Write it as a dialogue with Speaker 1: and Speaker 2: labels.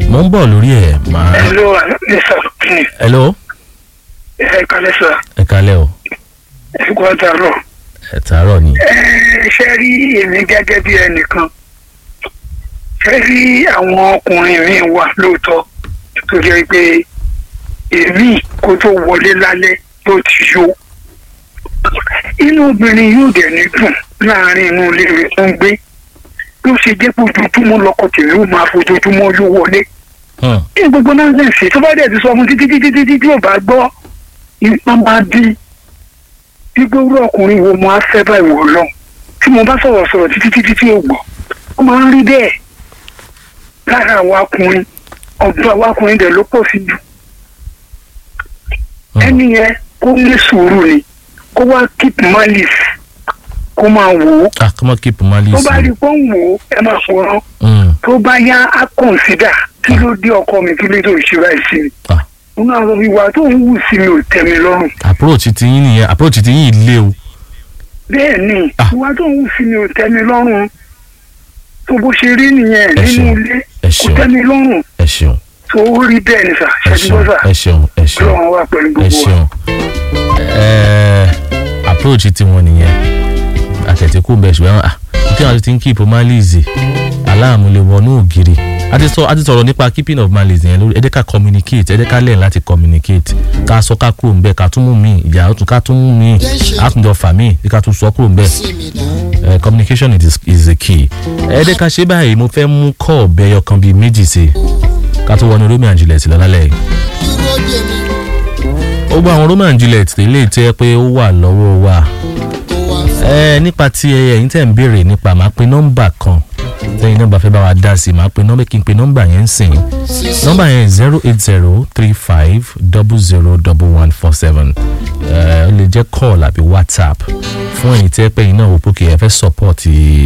Speaker 1: mo ń bọ̀ lórí ẹ̀ máa.
Speaker 2: hello mr kini
Speaker 1: hello
Speaker 2: ẹ kalẹ sọ
Speaker 1: ẹ kalẹ́ o
Speaker 2: ẹ kú àtàrọ
Speaker 1: ẹ tàárọ̀ ni.
Speaker 2: ẹ ṣe rí èmi gẹ́gẹ́ bí ẹnìkan ṣe rí àwọn ọkùnrin mi wà lóòótọ́ tó jẹ́ pé èmi kó tó wọlé lálẹ́ ló ti yó inú obìnrin yóò dẹ̀ ní dùn láàrin inú ilé rẹ̀ tó ń gbé ló ṣe jẹ́ pé ojoojúmọ́ lọkọ tèmi ó máa fojoojúmọ́ yó wọlé
Speaker 1: Hmm.
Speaker 2: ní gbogbo náà ń ṣe tó bá dẹ̀ ti sọ fún títí títí títí tí ò bá gbọ́ ipa máa dín gbígbó rú ọkùnrin wo mo á fẹ́ báyìí wò lọ tí mo bá sọ̀rọ̀ sọ̀rọ̀ títí títí tí ò gbọ́ ó máa ń rí bẹ́ẹ̀ lára àwọn akùnrin ọ̀dọ́ àwọn akùnrin dẹ̀ ló pọ̀ sí jù
Speaker 1: Hmm.
Speaker 2: ẹni yẹn kó ní sùúrù ni kó wá keep malice kó máa wò ó
Speaker 1: ah come on keep malice.
Speaker 2: tó bá rí pé ó ń wò ó ẹ máa fọ̀rọ̀
Speaker 1: Hmm.
Speaker 2: tó bá yá á consider kí ló dé ọkọ mi kí ló dé òṣìṣẹ́ báyìí sí mi
Speaker 1: ah
Speaker 2: nínú àwọn ìwà tó ń wù sí mi ò tẹ́ mi lọ́rùn
Speaker 1: approach ti yín nìyẹn approach ti yín lé o.
Speaker 2: bẹ́ẹ̀ ni
Speaker 1: Ah.
Speaker 2: ìwà tó ń wù sí mi ò tẹ́ mi lọ́rùn tó bó ṣe rí nìyẹn
Speaker 1: Ẹ
Speaker 2: nínú
Speaker 1: ṣeun.
Speaker 2: ilé
Speaker 1: ẹ
Speaker 2: kò
Speaker 1: ṣeun
Speaker 2: tẹ́ mi lọ́rùn
Speaker 1: ẹ ṣeun
Speaker 2: tó rí bẹ́ẹ̀ ni sà
Speaker 1: ẹ
Speaker 2: ṣàtúbọ̀
Speaker 1: ṣeun
Speaker 2: sà
Speaker 1: ẹ ṣeun ẹ ṣeun
Speaker 2: lọ́wọ́n wà pẹ̀lú
Speaker 1: ẹ
Speaker 2: gbogbo wa.
Speaker 1: ṣeun. Ẹ, approach ti wọn nìyẹn àtẹ̀tẹ̀kù bẹ̀ ṣùgbọ́n ah kí wọn ti ń keep malice aláàmú lè wọnú ògiri a ti sọ a ti sọ̀rọ̀ nípa keeping of malice yẹn lórí ẹ jẹ́ ká communicate ẹ jẹ́ ká lẹ́yìn láti communicate ká sọ ká kúrò ńbẹ̀ ká tún mú mi ìyá tún ká tún mú mi àtúndọ̀ fà mí ká tún sọ kúrò ńbẹ̀ uh, communication is, is the key. ẹ jẹ́ ká ṣe báyìí mo fẹ́ mú kọ́ ọ̀bẹ ẹyọkan bíi méjì sí i ká tó wọnú Romeo and Juliet lọ́lálẹ́ yìí. ó gba àwọn Romeo and Juliet ilé tẹ́ pé ó wà lọ́wọ́ wa. ẹ nípa ti ẹ̀yin tẹ̀ ń béèrè nípa máa pe nọ́mbà kan tẹ́yìn nọ́mbà fẹ́ bá wa dá sí i máa pe nọ́mbà kí n pe nọ́mbà yẹn ń sìn. nọ́mbà yẹn zero eight zero three five double zero double one four seven ó lè jẹ́ call àbí WhatsApp fún ẹ̀yin tẹ́ pé ẹ̀yin náà wò pé kì í ẹ fẹ́ support